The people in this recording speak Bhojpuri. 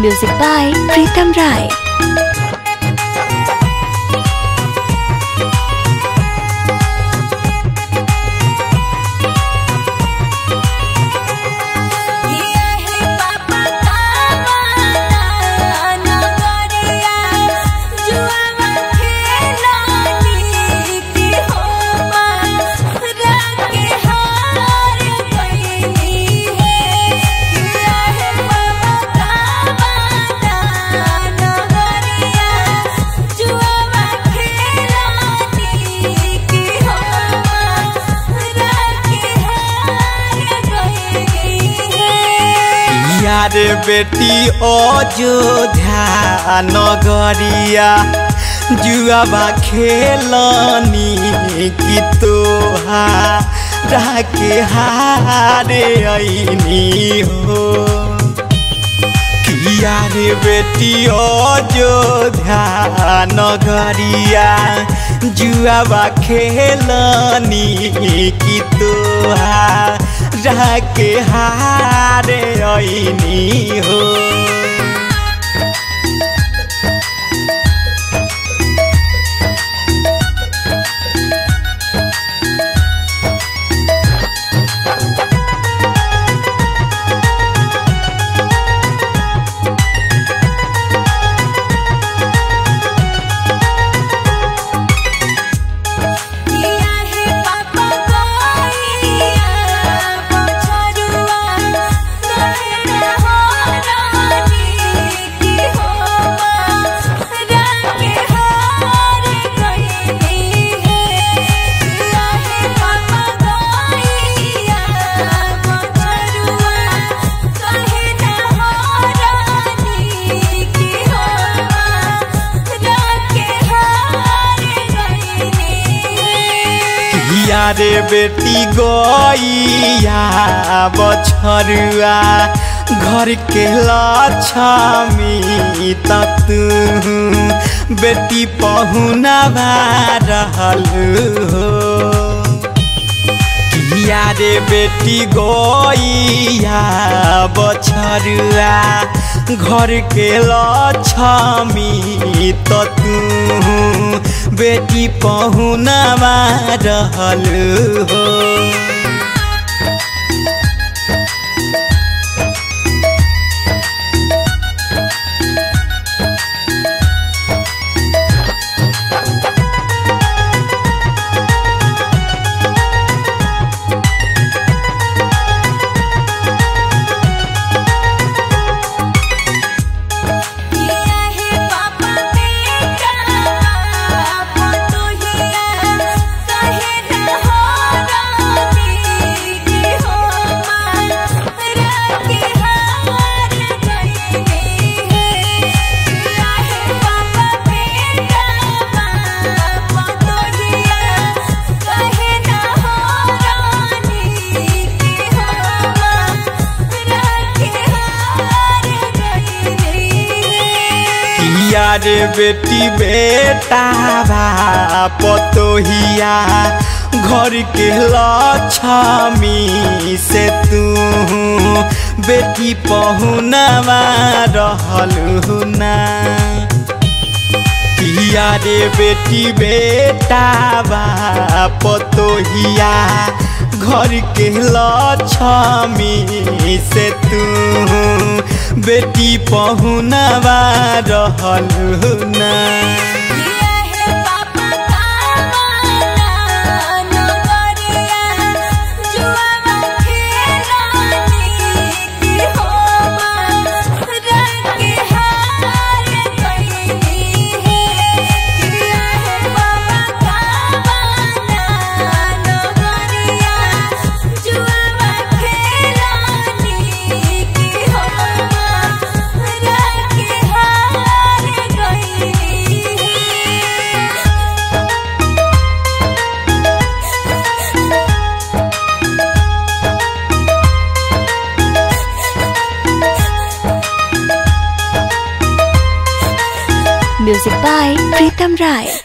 Music by Pritam Rai. यार बेटी अयोध्या नगरिया जुआबा खेलनी की तोहा के हारे ऐनी हो किया रे बेटी अयोध्या नगरिया जुआबा खेलनी की तोहा के हारे ऐनी हो रे बेटी गैया बछरुआ घर के लक्ष्मी तू बेटी पहुना रहल हो किया रे बेटी गैया बछरुआ घर के लक्ष्मी तू बेटी पहुनवा रहल हो रे बेटी बेटा पतोहिया घर के लक्ष्मी से तू बेटी पहुनवा रहल ना किया रे बेटी बेटा पतोहिया घर के लक्ष्मी से तू बेटी पहुनवा रहल ना Music by Pritam Rai.